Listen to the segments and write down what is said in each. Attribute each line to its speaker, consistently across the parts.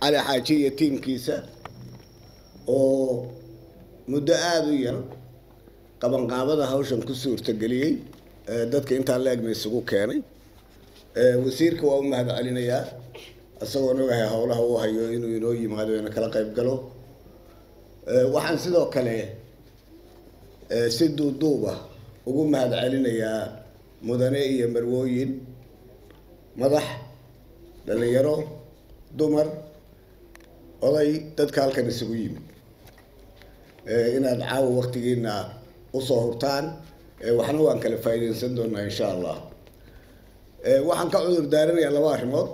Speaker 1: cali xaaji iyo tiimkiisa oo muddo aada u yar qabanqaabada hawshan ku suurtageliyey dadka intaan la-egna isugu keenay wasiirka waa u mahad celinayaa isagoon ogahay howlaha uu hayo inuu inoo yimaado ina kala qayb galo waxaan sidoo kale si duuduuba ugu mahad celinayaa mudane iyo marwooyin madax dhalinyaro dumar oday dadka halkan isugu yimid inaad caawa waktigiina usoo hurtaan waxna waan kala faa'iideysan doonaa insha allah waxaan ka cudur daaranayaa laba arrimood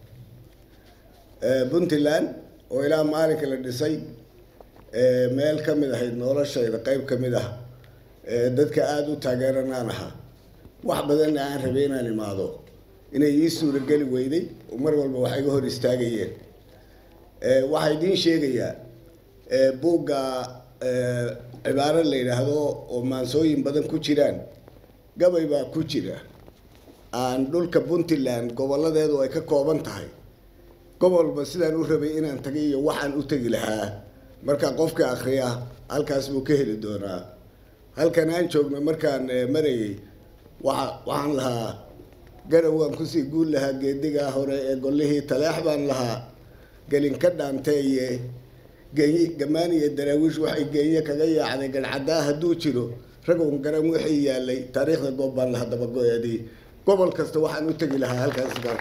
Speaker 1: puntland oo ilaa maalinka la dhisay meel ka mid ahayd noloshayda qeyb ka mid ah dadka aada u taageeranaan ahaa wax badanna aan rabay inaan imaado inay ii suurageli weyday oo mar walba wax iga hor istaagayeen waxaa idiin sheegayaa buugga cibaaro la yidhaahdo oo maansooyin badan ku jiraan gabay baa ku jira aan dhulka puntland goboladeedu ay ka kooban tahay gobolba sidaan u rabay inaan tagay iyo waxaan u tegi lahaa marka qofka akriya halkaas buu ka heli doonaa halkan aan joogno markaan marayay waa waxaan lahaa garow waan kusii guul lahaa geedigaa hore ee gollihii taleex baan lahaa gelinka dhaanteeye geey gamaan iyo daraawiish waxay geenye kaga yaacday gadhcaddaa hadduu jiro ragown garan wixii yaalay taariikhda goob baan lahaa dabago-eedii gobol kasta waxaan u tegi lahaa halkaas baan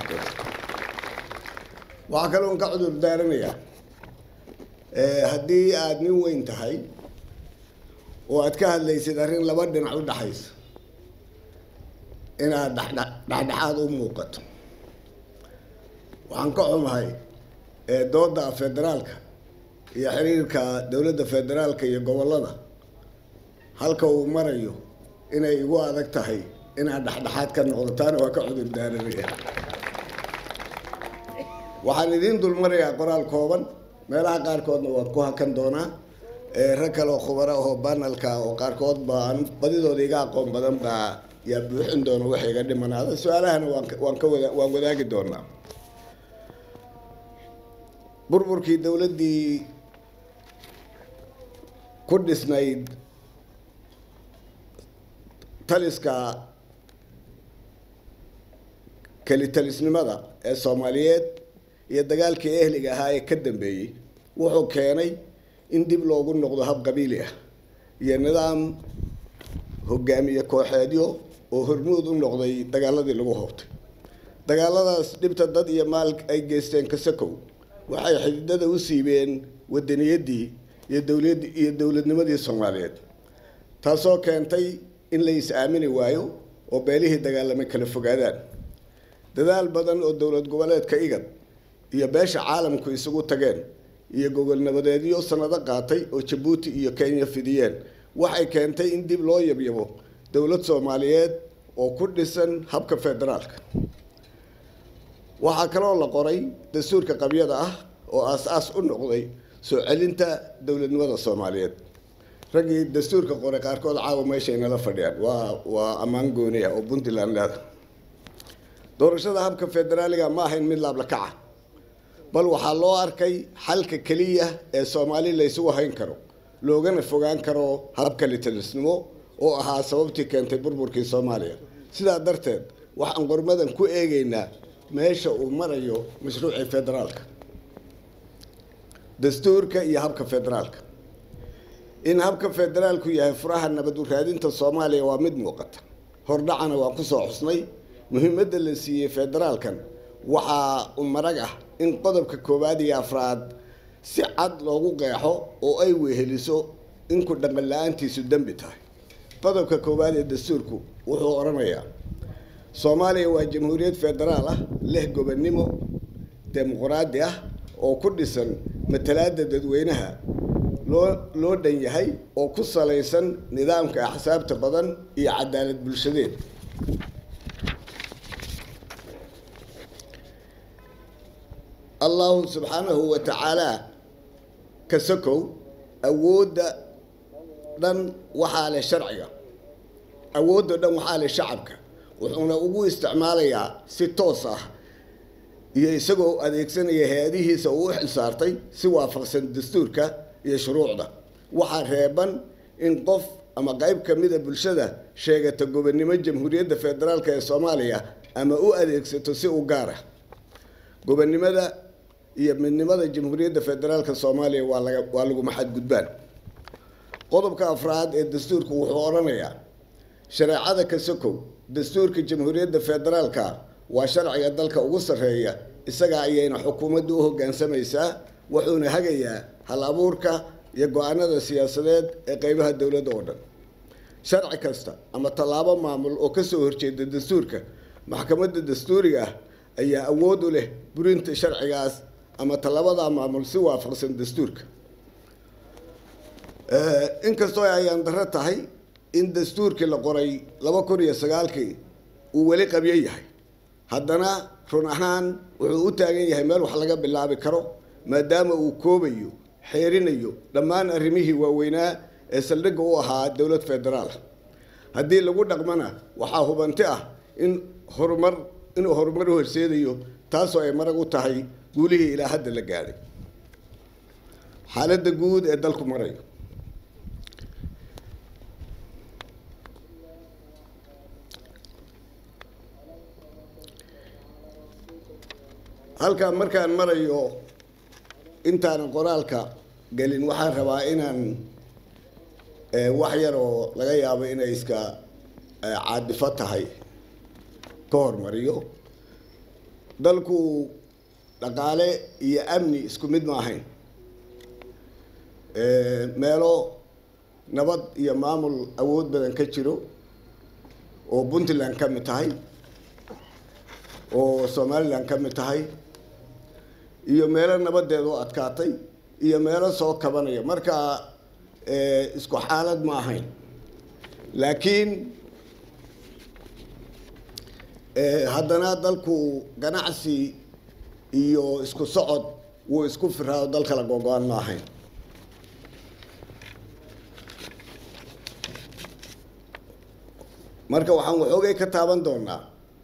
Speaker 1: waxaa kaloon ka cudur daaranayaa haddii aada nin weyn tahay oo aad ka hadlaysid arrin laba dhinac u dhaxaysa inaad dhexdhe dhexdhexaad u muuqato waxaan ka xumahay dooda federaalka iyo xiriirka dowladda federaalka iyo gobollada halka uu marayo inay igu adag tahay inaad dhexdhexaad ka noqdo taana waa ka cudur daaranaya waxaan idiin dulmarayaa qoraal kooban meelaha qaarkoodna waan ku hakan doonaa rag kale oo khubaro ahoo banalka oo qaarkood baan badidooda iga aqoon badan baa yaa buuxin doona waxa iga dhimanaada su-aalahana waan waan ka wada waan wadaagi doonaa burburkii dowladdii ku dhisnayd taliska kelitalisnimada ee soomaaliyeed iyo dagaalkii ehliga ahaa ee ka dambeeyey wuxuu keenay in dib loogu noqdo hab qabiili ah iyo nidaam hogaamiye kooxeedyo oo hormuud u noqday dagaaladii lagu hoobtay dagaaladaas dhibta dad iyo maal ay geysteen kasakow waxay xididada u siibeen wadaniyaddii iyo dowlad iyo dowladnimadii soomaaliyeed taasoo keentay in la is-aamini waayo oo beelihii dagaalamay kala fogaadaan dadaal badan oo dowlad goboleedka igad iyo beesha caalamku isugu tageen iyo gogol nabadeedyo sanado qaatay oo jabuuti iyo kenya fidiyeen waxay keentay in dib loo yabyabo dowlad soomaaliyeed oo ku dhisan habka federaalka waxaa kaloo la qoray dastuurka qabyada ah oo aas-aas u noqday soo celinta dowladnimada soomaaliyeed raggii dastuurka qoray qaarkood caawa meeshay nala fadhiyaan waa waa ammaan gooni ah oo puntland leeda doorashada habka federaaliga ma ahayn mid laabla kaca bal waxaa loo arkay xalka keliya ee soomaali la ysugu hayn karo loogana fogaan karo habka litalisnimo oo ahaa sababtii keentay burburkii soomaaliya sidaa darteed waxaan qormadan ku eegaynaa meesha uu marayo mashruucii federaalka dastuurka iyo habka federaalka in habka federaalku yahay furaha nabad u raadinta soomaaliya waa mid muuqata hordhacana waan kusoo xusnay muhiimadda la siiyey federaalkan waxaa u marag ah in qodobka koowaad iyo afraad si cad loogu qeexo oo ay weheliso in ku dhaqan la-aantiisu dembi tahay qodobka koowaad ee dastuurku wuxuu odhanayaa soomaaliya waa jamhuuriyad federaal ah leh gobonnimo dimuqraadi ah oo ku dhisan matalaadda dadweynaha loo loo dhan yahay oo ku salaysan nidaamka axsaabta badan iyo cadaalad bulshadeed allahu subxaanahu wa tacaalaa ka sokow awoodda dhan waxaa leh sharciga awoodda dhan waxaa leh shacabka wuxuuna ugu isticmaalayaa si toos ah iyo isagoo adeegsanaya hay-adihiisa uu u xilsaartay si waafaqsan dastuurka iyo shuruucda waxaa reeban in qof ama qayb ka mida bulshada sheegata gobonnimo jamhuuriyadda federaalk ee soomaaliya ama u adeegsato si u gaara gobonnimada iyo midnimada jamhuuriyadda federaalka soomaaliya waa laga waa laguma xadgudbaan qodobka afraad ee dastuurku wuxuu odhanayaa shareecada kasokow dastuurka jamhuuriyadda federaalka waa sharciga dalka ugu sarreeya isaga ayayna xukuumaddu u hoggaansamaysaa wuxuuna hagayaa hal abuurka iyo go-aanada siyaasadeed ee qeybaha dowladda oo dhan sharci kasta ama tallaabo maamul oo kasoo horjeeda dastuurka maxkamadda dastuuriga ah ayaa awood u leh burinta sharcigaas ama tallabadaa maamul si waafaqsan dastuurka inkastoo ayaan darro tahay in dastuurkii la qoray laba kun iyo sagaalkii uu weli qabyo yahay haddana run ahaan wuxuu u taagan yahay meel wax laga bilaabi karo maadaama uu koobayo xeerinayo dhammaan arrimihii waaweynaa ee saldhigga u ahaa dowlad federaal haddii lagu dhaqmana waxaa hubanti ah in horumar inuu horumar u horseedayo taasoo ay marag u tahay guulihii ilaa hadda la gaadhay xaaladda guud ee dalku marayo halkaa markaan marayo intaanan qoraalka gelin waxaan rabaa inaan wax yar oo laga yaabo inay iska caadifo tahay ka hormariyo dalku dhaqaale iyo amni isku mid ma ahayn meelo nabad iyo maamul awood badan ka jiro oo puntland ka mid tahay oo somaliland ka mid tahay iyo meelo nabadeed oo adkaatay iyo meelo soo kabanaya marka isku xaalad ma ahayn laakiin haddana dalku ganacsi iyo isku socod wuu isku firaao dal kala gogo-an ma ahayn marka waxaan waxoogay ka taaban doonaa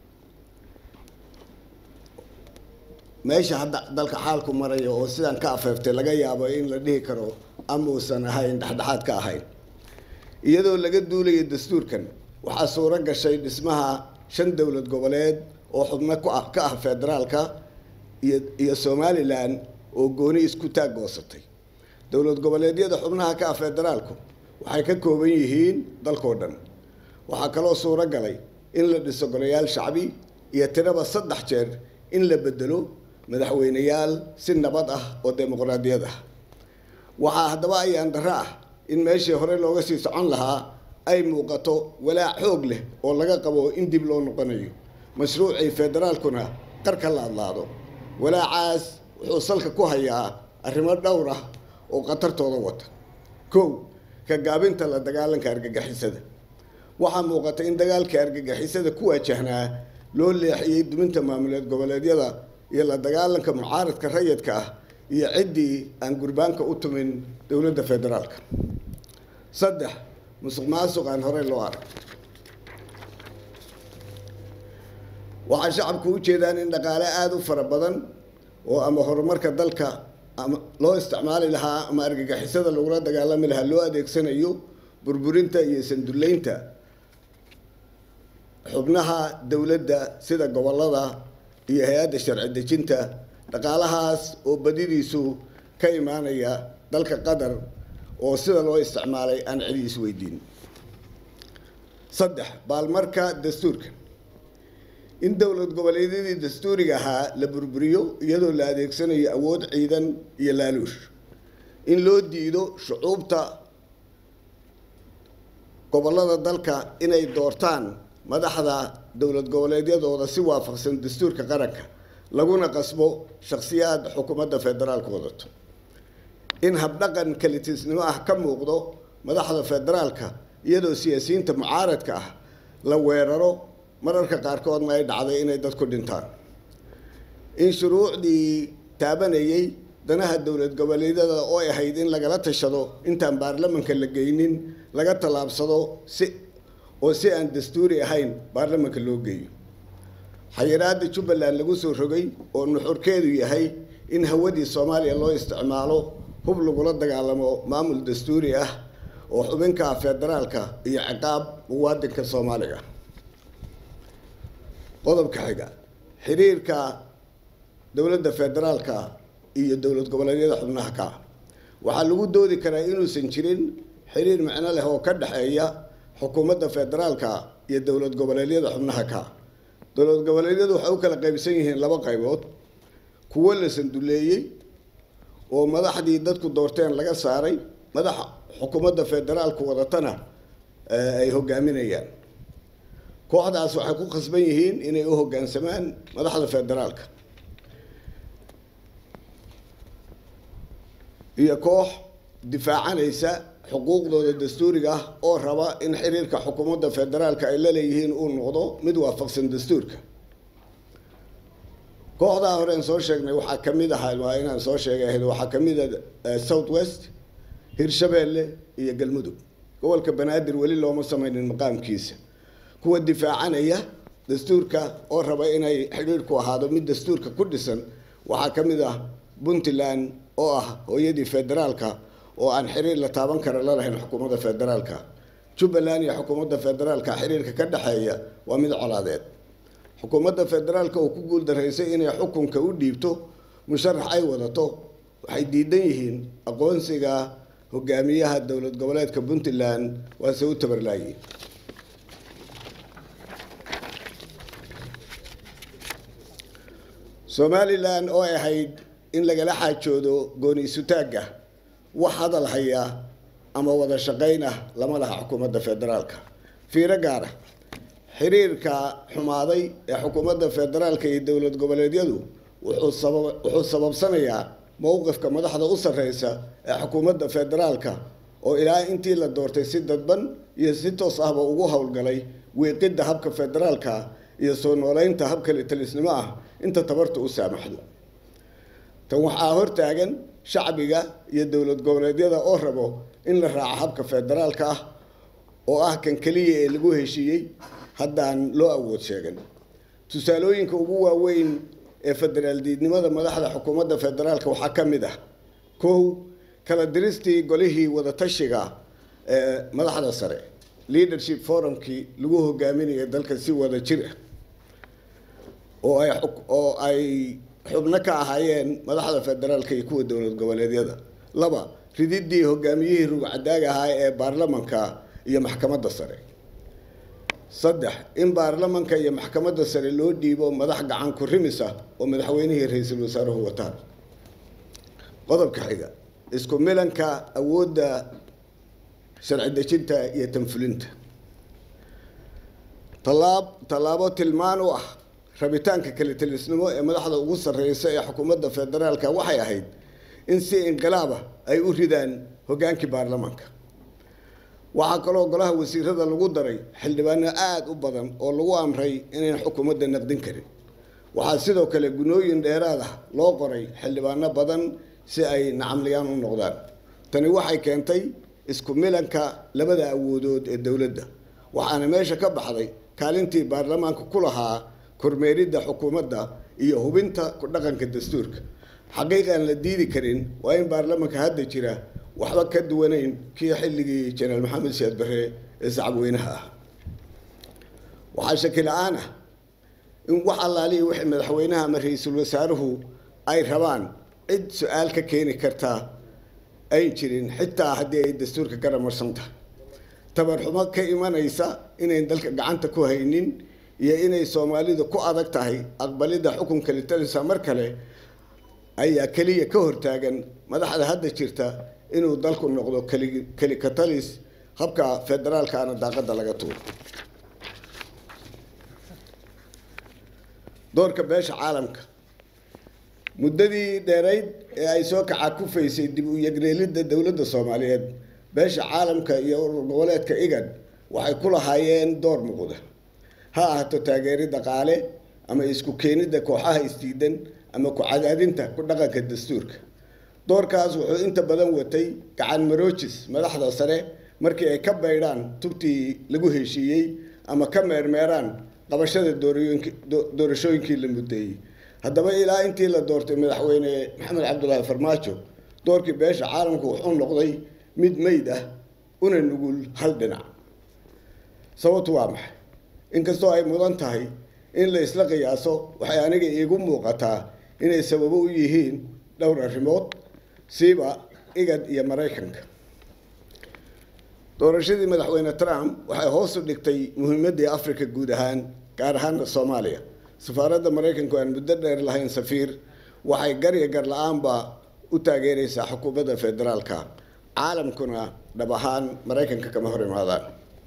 Speaker 1: meesha hadda dalka xaalku maraya oo sidaan ka afeeftay laga yaabo in la dhihi karo amuusan ahayn dhexdhexaad ka ahayn iyadoo laga duulaya dastuurkan waxaa suuro gashay dhismaha shan dowlad goboleed oo xubno ku ah ka ah federaalka iyo iyo somalilan oo gooni isku taag goosatay dowlad goboleedyada xubnaha ka ah federaalku waxay ka kooban yihiin dalkoo dhan waxaa kaloo suuro galay in la dhiso golayaal shacbi iyo tiraba saddex jeer in la bedelo madaxweyneyaal si nabad ah oo dimuqraadiyad ah waxaa haddaba ayaan darro ah in meeshii hore looga sii socon lahaa ay muuqato walaac xoog leh oo laga qabo in dib loo noqonayo mashruucii federaalkuna qarka la adlaado walaacaas wuxuu salka ku hayaa arrimo dhowr ah oo khatartooda wata kow ka gaabinta la dagaalanka argagixisada waxaa muuqata in dagaalkii argagixisada ku waajahnaa loo leexiyey duminta maamuleed goboleedyada iyo la dagaalanka mucaaradka rayidka ah iyo ciddii aan gurbaanka u tumin dowladda federaalka saddex musuq maasuq aan horey loo arag waxaa shacabku u jeedaan in dhaqaale aada u fara badan oo ama horumarka dalka ama loo isticmaali lahaa ama argagixisada lagula dagaalami lahaa loo adeegsanayo burburinta iyo sandullaynta xubnaha dowladda sida gobollada iyo hay-adda sharci dejinta dhaqaalahaas oo badidiisu ka imaanaya dalka qatar oo sida loo isticmaalay aan cidi isweydiin saddex baalmarka dastuurka in dowlad goboleedyadii dastuuriga ahaa la burburiyo iyadoo la adeegsanayo awood ciidan iyo laaluush in loo diido shucuubta gobollada dalka inay doortaan madaxda dowlad goboleedyadooda si waafaqsan dastuurka qaranka laguna qasbo shakhsiyaad xukuumadda federaalka wadato in habdhaqan kalitisnimo ah ka muuqdo madaxda federaalka iyadoo siyaasiyiinta mucaaradka ah la weeraro mararka qaarkoodna ay dhacday inay dadku dhintaan in shuruucdii taabanayay danaha dowlad goboleedyada oo ay ahayd in lagala tashado intaan baarlamanka la geynin laga tallaabsado si oo si aan dastuuri ahayn baarlamanka loo geeyo xayiraada jubbaland lagu soo rogay oo nuxurkeedu yahay in hawadii soomaaliya loo isticmaalo hub lagula dagaalamo maamul dastuuri ah oo xubinka federaalka iyo ciqaab muwaadinka soomaaliga qodobka xiga xiriirka dowladda federaalka iyo dowlad goboleedyada xubnaha ka waxaa lagu doodi karaa inuusan jirin xiriir micno leh oo ka dhexeeya xukuumadda federaalka iyo dowlad goboleedyada xubnaha ka dowlad goboleedyadu waxay u kala qaybsan yihiin laba qaybood kuwo la sanduleeyey oo madaxdii dadku doorteen laga saaray madaxa xukuumadda federaalku wadatana ay hogaaminayaan kooxdaas waxay ku khasban yihiin inay u hoggaansamaan madaxda federaalka iyo koox difaacanaysa xuquuqdooda dastuuriga ah oo raba in xiriirka xukuumadda federaalka ay la leeyihiin uu noqdo mid waafaqsan dastuurka kooxdaa horeen soo sheegnay waxaa ka mid ahaa waa inaan soo sheegay ahayd waxaa ka mid a south west hirshabeelle iyo galmudug gobolka banaadir weli looma sameynin maqaamkiisa kuwa difaacanaya dastuurka oo raba inay xidhiirku ahaado mid dastuurka ku dhisan waxaa ka mid ah puntland oo ah hooyadii federaalka oo aan xiriir la taaban kara la lahayn xukuumadda federaalka jubbaland iyo xukuumadda federaalka xiriirka ka dhexeeya waa mid colaadeed xukuumadda federaalka oo ku guuldaraysay inay xukunka u dhiibto musharax ay wadato waxay diidan yihiin aqoonsiga hogaamiyaha dowlad goboleedka puntland waase u tabarlaayiin somalilan oo ay ahayd in lagala xaajoodo gooni isutaagga wax hadal haya ama wada shaqayn ah lama laha xukuumadda federaalka fiiro gaara xiriirka xumaaday ee xukuumadda federaalka iyo dowlad goboleedyadu wuxuu sabab wuxuu sababsanayaa mowqifka madaxda u sarreysa ee xukuumadda federaalka oo ilaa intii la doortay si dadban iyo si toos ahba ugu howlgalay wiiqidda habka federaalka iyo soo nooleynta hab kale talisnimo ah inta tabarta u saamaxdo tan waxaa hortaagan shacbiga iyo dowlad goboleedyada oo rabo in la raaco habka federaalka ah oo ah kan keliya ee lagu heshiiyey haddaan loo awood sheegan tusaalooyinka ugu waaweyn ee federaal diidnimada madaxda xukuumadda federaalka waxaa ka mid ah kow kala diristii golihii wadatashiga ee madaxda sare leadership forumkii lagu hogaaminaya dalka si wada jir ah oo ay oo ay xubno ka ahaayeen madaxda federaalka iyo kuwa dowlad goboleedyada laba rididii hogaamiyihii rugcadaag ahaa ee baarlamanka iyo maxkamadda sare saddex in baarlamanka iyo maxkamadda sare loo dhiibo madax gacan ku rimis ah oo madaxweynihii ra-iisul wasaaruhu wataan qodobka xiga isku milanka awoodda sharci dejinta iyo tanfulinta tallaab tallaabo tilmaan u ah rabitaanka kale talisnimo ee madaxda ugu sarreysa ee xukuumadda federaalka waxay ahayd in si inqilaaba ay u ridaan hoggaankii baarlamaanka waxaa kaloo golaha wasiirada lagu daray xildhibaano aada u badan oo lagu amray inayn xukuumadda naqdin karin waxaa sidoo kale gunooyin dheeraad ah loo qoray xildhibaano badan si ay nacamliyaan u noqdaan tani waxay keentay isku milanka labada awoodood ee dowladda waxaana meesha ka baxday kaalintii baarlamaanka ku lahaa kormeeridda xukuumadda iyo hubinta ku dhaqanka dastuurka xaqiiqaan la diidi karin waa in baarlamanka hadda jira waxba ka duwanayn kii xilligii jenaraal maxamed siyaad barre ee sacabweynaha ah waxaa shaki la-aan ah in wax allaalihi wixii madaxweynaha ama ra-iisul wasaaruhu ay rabaan cid su-aal ka keeni kartaa ayn jirin xitaa haddii ay dastuurka garamarsan tahay tabarxumo ka imanaysa inayn dalka gacanta ku haynin iyo inay soomaalidu ku adag tahay aqbalidda xukunka litalisa mar kale ayaa keliya ka hortaagan madaxda hadda jirta inuu dalku noqdo keli kelikatalis habka federaalkaana daaqadda laga tuuro doorka beesha caalamka muddadii dheerayd ee ay soo kacakufaysay dib u yegreelidda dowladda soomaaliyeed beesha caalamka iyo urur goboleedka igad waxay ku lahaayeen door muuqda ha ahaato taageeri dhaqaale ama isku keenidda kooxaha isdiidan ama ku cadaadinta ku dhaqanka dastuurka doorkaas wuxuu inta badan watay gacan maroojis madaxda sare markii ay ka baydhaan tubtii lagu heshiiyey ama ka meermeeraan qabashada doorayooyinki doorashooyinkii la muddeeyey haddaba ilaa intii la doortay madaxweyne maxamed cabdulaahi farmaajo doorkii beesha caalamku wuxuu noqday mid meyd ah una nugul hal dhinac sababtu waa maxay inkastoo ay mudan tahay in la isla qiyaaso waxay aniga iigu muuqataa inay sababo u yihiin dhowr arrimood siiba igad iyo maraykanka doorashadii madaxweyne trump waxay hoos u dhigtay muhiimaddii africa guud ahaan gaar ahaana soomaaliya safaaradda maraykanku aan muddo dheer lahayn safiir waxay gar iyo gar la-aanba u taageeraysaa xukuumadda federaalka caalamkuna dhab ahaan maraykanka kama hor imaadaan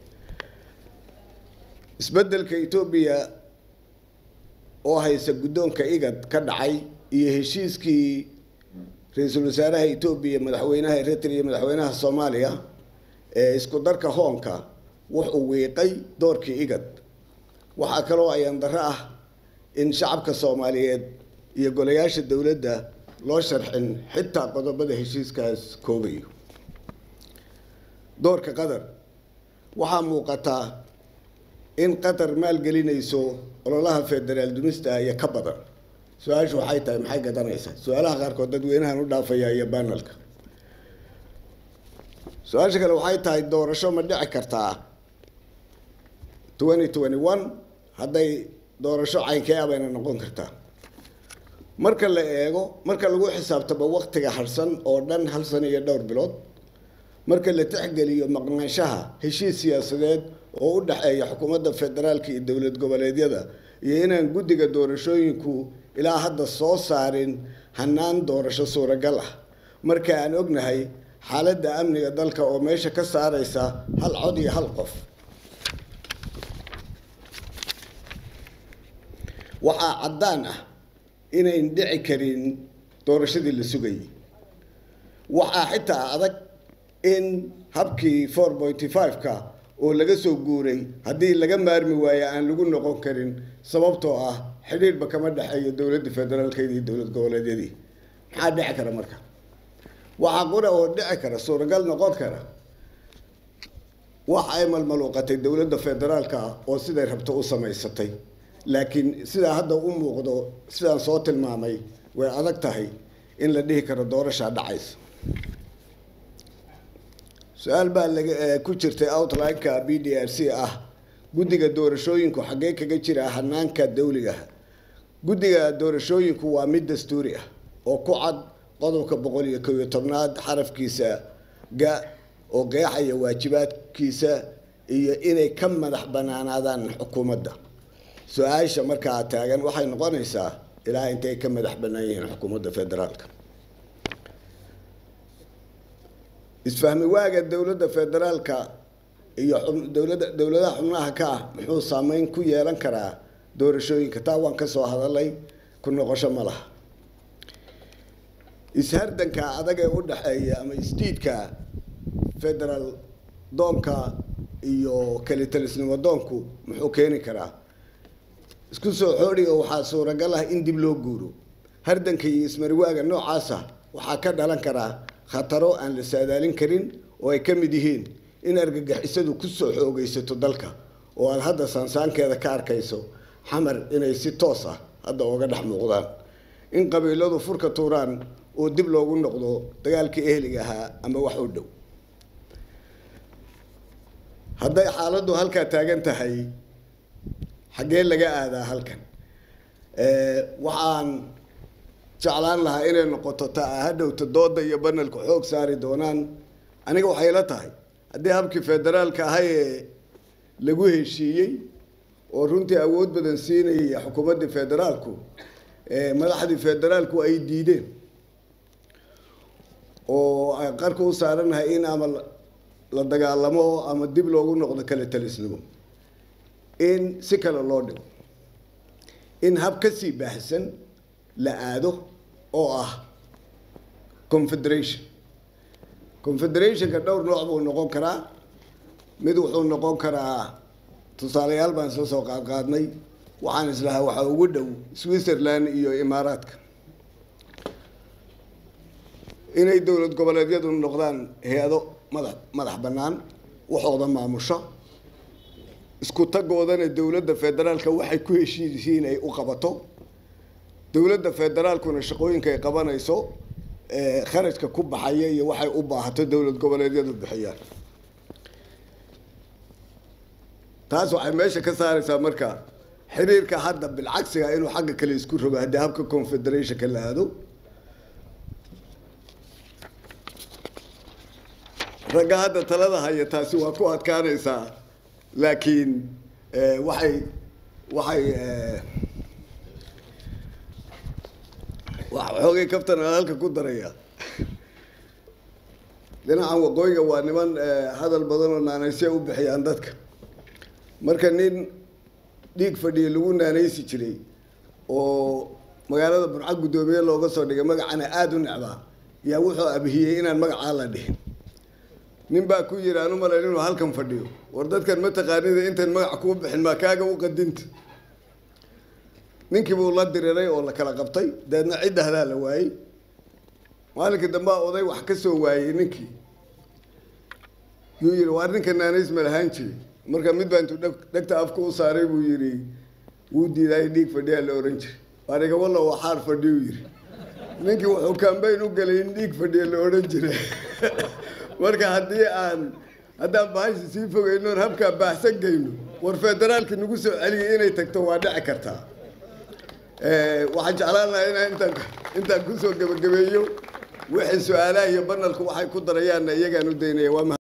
Speaker 1: isbeddelka etoobiya oo haysa guddoonka igad ka dhacay iyo heshiiskii ra-iisul wasaaraha etoobiya madaxweynaha eritrea iyo madaxweynaha soomaaliya ee isku darka hoonka wuxuu wiiqay doorkii igad waxaa kaloo ayaan darro ah in shacabka soomaaliyeed iyo golayaasha dowladda loo sharxin xitaa qodobada heshiiskaas koobayo doorka qatar waxaa muuqataa in qatar maalgelinayso ololaha federaal dumista iyo ka badan su-aashu waxay tahay maxay gadanaysaa su-aalaha qaarkood dadweynahan u dhaafaya iyo banalka su-aasha kale waxay tahay doorasho ma dhici kartaa twenty twenty one hadday doorasho caynkee ah bayna noqon kartaa marka la eego marka lagu xisaabtamo waktiga harsan oo dhan hal sano iyo dhowr bilood marka la tixgeliyo maqnaanshaha heshiis siyaasadeed oo u dhexeeya xukuumadda federaalka iyo dowlad goboleedyada iyo inaan guddiga doorashooyinku ilaa hadda soo saarin hanaan doorasho suuragal ah marka aan ognahay xaaladda amniga dalka oo meesha ka saaraysa hal cod iyo hal qof waxaa caddaan ah inayn dhici karin doorashadii la sugayay waxaa xitaa adag in habkii four pointy five-ka oo laga soo guuray haddii laga maarmi waayo aan lagu noqon karin sababtoo ah xidhiirhba kama dhexeeyo dowladda federaalkeeda iyo dowlad goboleedyadii maxaa dhici kara marka waxaa qura oo dhici kara suuragal noqon kara wax ay malmaluuqatay dowladda federaalka oo siday rabto u samaysatay laakiin sidaa hadda u muuqdo sidaan soo tilmaamay way adag tahay in la dhihi karo doorashaa dhacaysa su-aal baa laga ku jirtay outline-ka b d r c ah guddiga doorashooyinku xaggee kaga jira hanaanka dawligaha guddiga doorashooyinku waa mid dastuuri ah oo ku cad qodobka boqol iyo kow iyo tobnaad xarafkiisa ga oo qeexaya waajibaadkiisa iyo inay ka madax banaanaadaan xukuumadda su-aasha markaa taagan waxay noqonaysaa ilaa intay ka madax bannaan yihiin xukuumadda federaalka isfahmi waaga dowladda federaalka iyo dowladda dowladaha xubnaha ka ah muxuu saameyn ku yeelan karaa doorashooyinka taa waan ka soo hadalay ku noqosho ma laha ishardanka adag ee u dhexeeya ama isdiidka federaal doonka iyo kalitalisnimo doonku muxuu keeni karaa isku soo xoodhiga waxaa suuragal ah in dib loo guuro hardanka iyo ismariwaaga noocaasa waxaa ka dhalan karaa khataro aan la saadaalin karin oo ay ka mid yihiin in argagixisadu ku soo xoogaysato dalka oo aada hadda saansaankeeda ka arkayso xamar inay si toos ah hadda ooga dhex muuqdaan in qabiiladu furka tuuraan oo dib loogu noqdo dagaalkii ehliga ahaa ama wax u dhow hadday xaaladdu halkaa taagan tahay xaggee laga aadaa halkan waxaan jeclaan lahaa inay noqoto ta hadhowta dooda iyo banalku xoog saari doonaan aniga waxay la tahay haddii habkii federaalka ahay ee lagu heshiiyey oo runtii awood badan siinayay xukuumaddii federaalku madaxdii federaalku ay diideen oo ay qarka u saaranahay in ama la dagaalamo ama dib loogu noqdo kale talisnimo in si kale loo dhigo in hab ka sii baahsan la aado oo ah confederation confederationka dhowr nooc buu noqon karaa mid wuxuu noqon karaa tusaalayaal baan soo soo qaadqaadnay waxaan islahaa waxaa ugu dhow switzerland iyo imaaraadka inay dowlad goboleedyadu noqdaan hay-ado madax madax bannaan waxooda maamusho isku tagoodana dowladda federaalka waxay ku heshiisiin ay u qabato dowladda federaalkuna shaqooyinka ay qabanayso kharajka ku baxaya iyo waxay u baahato dowlad goboleedyadu bixiyaan taas waxay meesha ka saaraysaa marka xiriirka hadda bilcagsiga inuu xagga kale isku rogo haddii habka confederationka la aado ragga hadda talada haya taasi waa ku adkaanaysaa laakiin waxay waxay xoogay kaftan aan halka ku daraya dhinacan waqooyiga waa niman hadal badan oo naanaysya u bixiyaan dadka marka nin dhiig fadhiya lagu naanaysi jiray oo magaalada burco guddoomiye looga soo dhigay magacana aada u necbaa yaa wuxuu abhiyey inaan magacaa la dhihin nin baa ku yidhi aan u malayn inuu halkan fadhiyo war dadkan ma taqaanida intaan magac kuu bixin maa kaaga u qadinta ninkii buu la diriray oo la kala qabtay dabeedna cidda hadaa la waayey maalinkii dambea oday wax ka soo waayey ninkii yuu yidhi waar ninka naanays ma lahaan jiray marka mid baa intuu dhegta afka u saaray buu yidhi wuu diidaay dhiig fadhiyaa la ohan jiray waaniga walla waxaar fadhiyu yidhi ninkii wuxuu kambayn u galay in dhiig fadhiya la odhan jiray marka haddii aan haddaan bahashi sii fogeynoon habkaa baahsan geyno war federaalka nagu soo celiyay inay tagto waa dhici kartaa waxaan jeclaan lahaa inaan intaan intaan kusoo gebagabeeyo wixii su-aalaha iyo banalku waxay ku darayaanna iyagaan u daynaya waa